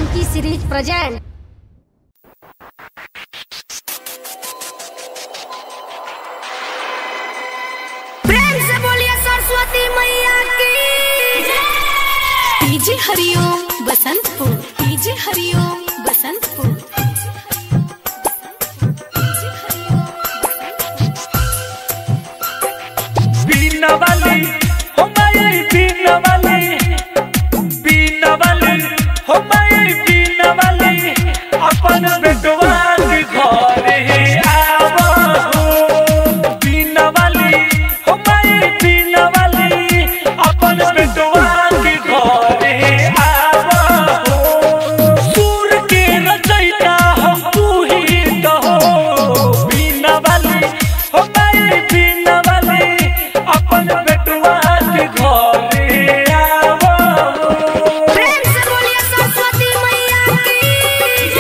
Funky series present. प्रेम से बोलिए सरस्वती मैया की डीजे हरिओम बसंतपुर डीजे हरिओम बसंतपुर बीना वाली हो माई बीना वाली बीना वाली हो माई बीना वाली अपन बेटवा के घरे आवो बीना वाली हो माई बीना वाली अपन बेटवा के घरे आवो सूर के रचैता हम तू ही तो बीना वाली हो माई बीना वाली अपन बेटवा के घरे आवो प्रेम से बोलिए सरस्वती मैया की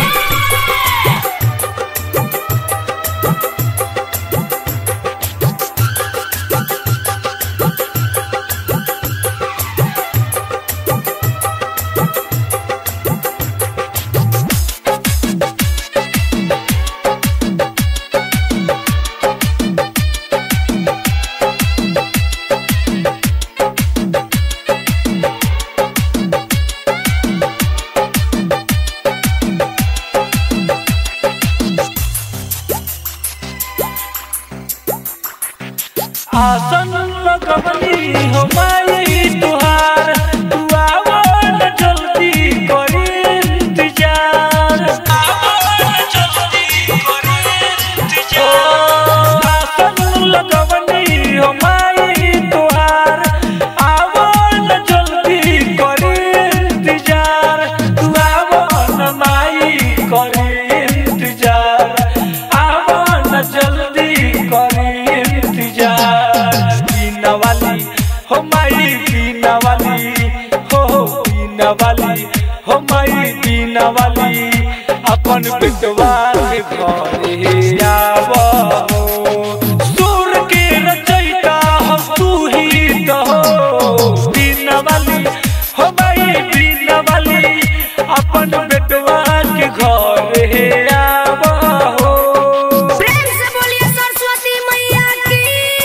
आसन लगवली हो माई तुहार तू आवो न जल्दी करी इंतजार आवो न जल्दी करी इंतजार आसन लगवली हो माई तुहार आवो न जल्दी करी इंतजार तू आवो न माई करी इंतजार आवो न जल्दी करी इंतजार पीना वाली हो माई पीना वाली हो हो पीना वाली हो माई पीना वाली अपन बेटवा के घरे आवो सुर के रचैता हम तू ही तो पीना वाली हो माई पीना वाली अपन बेटवा के घरे आवो प्रेम से बोलिए सरस्वती मैया की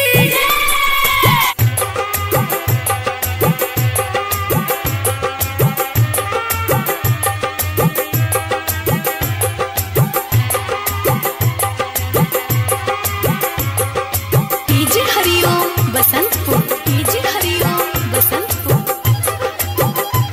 डीजे हरिओम बसंतपुर डीजे हरिओम बसंतपुर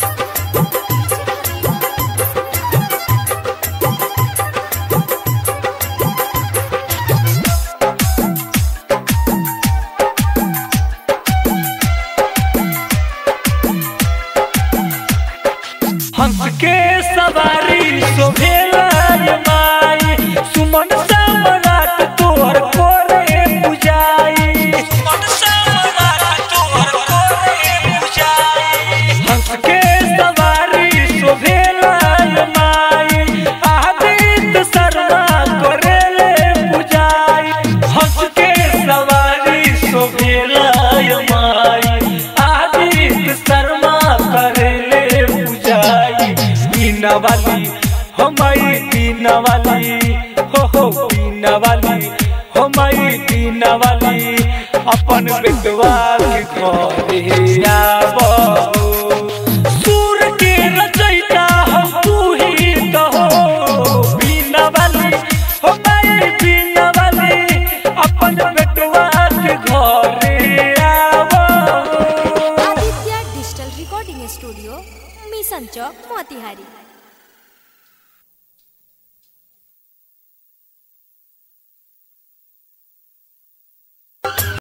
हंस के सवारी शोभेला ये माई सुमन सम्राट तोहर कोरे पुजाई सुमन सम्राट तोहर कोरे पुजाई हंस के सवारी शोभेला ये माई आदित्य शर्मा करेले पुजाई हंस के सवारी शोभेला ये माई आदित्य शर्मा करेले पुजाई बीना वाली हो माई बीना वाली हो हो बीना वाली हो माई बीना वाली अपन बेटवा के घरे आवो सुर के रचैता हम तू ही तो बीना वाली हो माई बीना वाली अपन बेटवा के घरे आवो Aditya digital recording studio mission Chowk Motihari